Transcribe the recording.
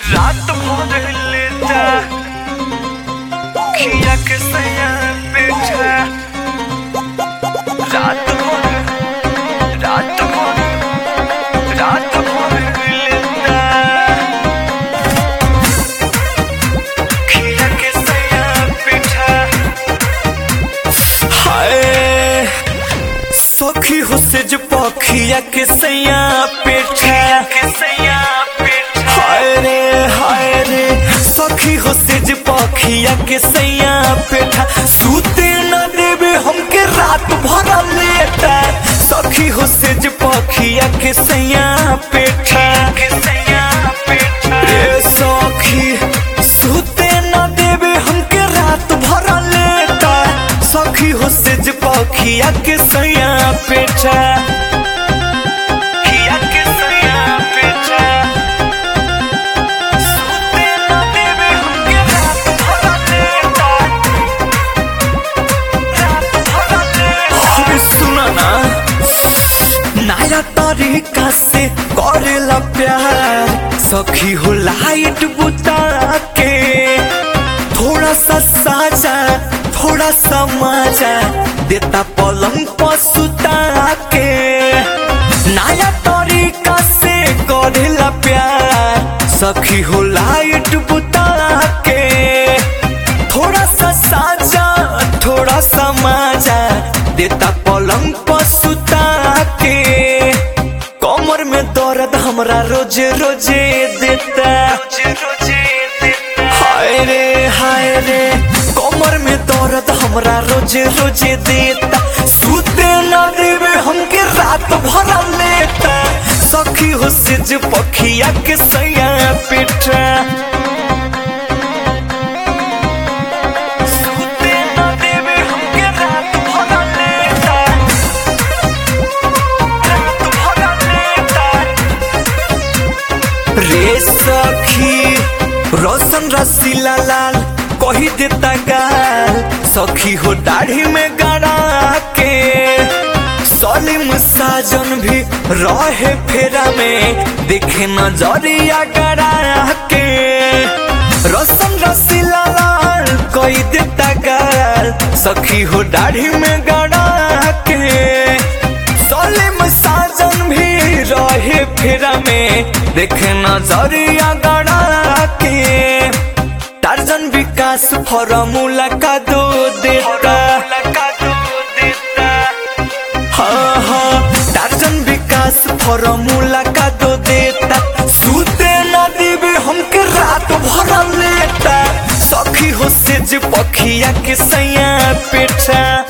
रात भर लेता खिया के सैया बैठा रात भर रात भर रात भर लेता खिया के सैया बैठा हाय सखी हो से जो पखिया के सैया पेठा के सैया पेठा हाय रे हाय रे सखी हो से जो पखिया के सैया पेठा सूते न देवे हमके रात भर लेटा सखी हो से जो पखिया के सैया पेठा के सैया पेठा रे सखी सूते न देवे हमके रात भर लेटा सखी हो से जो पखिया के सैया पेठा खिया के सैया पेठा सूते न देवे हमके रात भर लेटा रात भर लेटा अरे सुना ना नया तरीका से करेला प्यार सखी हो लाइट बुता के थोड़ा सा साजा थोड़ा सा मजा देता पलंग पर सुता के नया तरीका से करेला प्यार सखी हो लाइट बुता के थोड़ा सा साजा थोड़ा सा मजा देता पलंग पर सुता के कमर में दर्द हमरा रोजे रोजे देता हाय रे हाय रे कमर में दर्द हमरा रोजे रोजे देता सूते न देवे हमके रात भर लेता सखी हो से जो पखिया के सैया पेटा सूते न देवे हमके रात भर लेटा रात भर लेटा रे सखी रोशन रसीला लाल कही देता गाल सखी हो दाढ़ी में गड़ा के सलीम साजन भी रहे फेरा में देखे नजरिया गड़ा के रोशन रसीला लाल कही देता गाल सखी हो दाढ़ी में गड़ा के सलीम साजन भी रहे फेरा में देखे नजरिया गड़ा के टार्जन विकास फॉर्मूला का दो देता हाँ हाँ टार्जन विकास फॉर्मूला का दो देता सूते न देवे हमके रात भर लेता सखी हो से जे पखिया के सैया पेटा